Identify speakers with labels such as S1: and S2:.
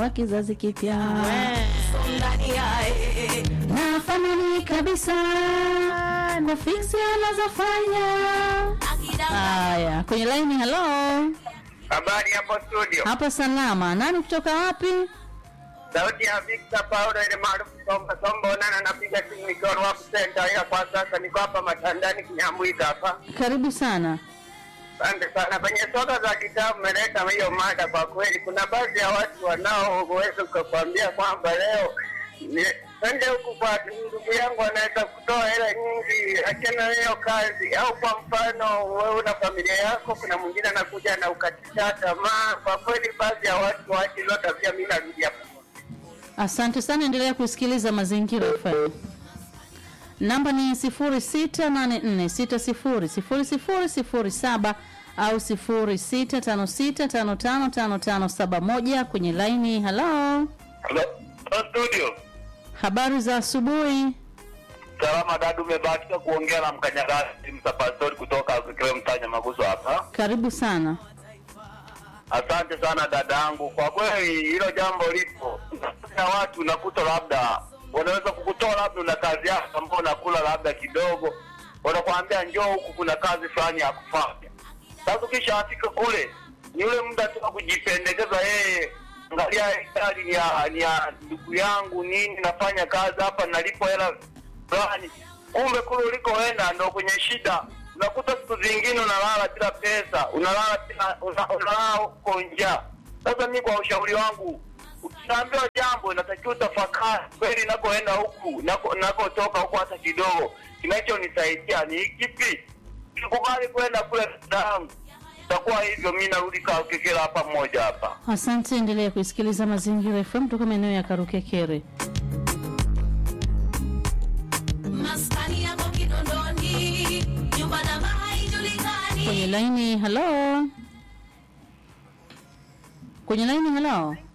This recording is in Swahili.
S1: wa kizazi kipya na famili kabisa kwa fiksi anazofanya. Haya, kwenye laini. Halo,
S2: Habari hapo studio.
S1: hapo salama. Nani kutoka wapi?
S2: Sauti ya Victor Paulo ile maarufu Somba Somba Onana napiga simu nikiwa Ruaku Center ila kwa sasa niko hapa Matandani Kinyamwika hapa.
S1: Karibu sana.
S2: Asante sana. Kwenye soka za kitabu mmeleta hiyo mada kwa kweli. Kuna baadhi ya watu wanaoweza kukwambia kwamba leo ni- twende huku kwa ndugu yangu anaweza kutoa hela nyingi, achana na hiyo kazi. Au kwa mfano wewe una familia yako, kuna mwingine anakuja na ukatisha tamaa. Kwa kweli baadhi ya watu waache hizo tabia, mimi narudi hapo.
S1: Asante sana, endelea kusikiliza Mazingira FM. Namba ni 0684600007 au 0656555571 kwenye laini. Halo,
S2: Hello, studio.
S1: habari za asubuhi.
S2: Salama dadu, umebahatika kuongea na mkanyagasi msapastori kutoka kile mtanya maguso hapa.
S1: Karibu sana.
S2: Asante sana dada yangu, kwa kweli hilo jambo lipo. Na watu unakuta labda wanaweza kukutoa labda una kazi yako ambao unakula labda kidogo, wanakuambia njoo huku, kuna kazi fulani ya kufanya. Sasa ukishafika kule, ni ule muda tu wa kujipendekeza yeye, angalia hii gari ni ya ni ya ndugu yangu nini, nafanya kazi hapa, nalipo hela fulani. Kumbe kule ulikoenda ndo kwenye shida unakuta siku zingine unalala bila pesa, unalala bila una- unalala huko njaa. Sasa mi kwa ushauri wangu, ukiambiwa jambo inatakiwa utafakari kweli, nakoenda huku nako nakotoka huku hata kidogo, kinachonisaidia ni kipi? Sikubali kwenda kule damu, itakuwa hivyo. Mi narudi kakekela hapa mmoja hapa.
S1: Asante, endelea kusikiliza Mazingira FM kutoka maeneo ya Karukekere.
S3: maskani yako Kinondoni, nyumba namba haijulikani.
S1: Kwenye laini. Halo, kwenye laini. Halo,